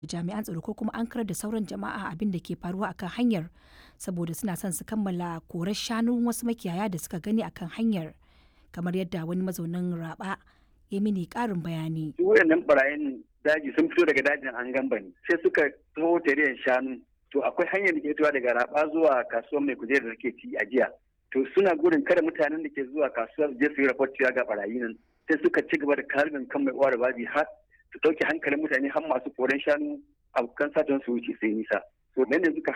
jami'an tsaro ko kuma an karar da sauran jama'a abin da ke faruwa akan hanyar saboda suna son su kammala korar shanun wasu makiyaya da suka gani akan hanyar kamar yadda wani mazaunin raba ya mini karin bayani. Su wayannan barayin daji sun fito daga dajin an gamba ne sai suka taho tariyan shanu to akwai hanyar da ke fitowa daga raba zuwa kasuwar mai kujerar da ke ci a jiya to suna gudun kada mutanen da ke zuwa kasuwar je su yi raport ga barayi nan sai suka ci gaba da karbin kan mai uwa da babi har su ɗauke hankalin mutane har masu koren shanu a kan satan su wuce sai nisa to nan ne suka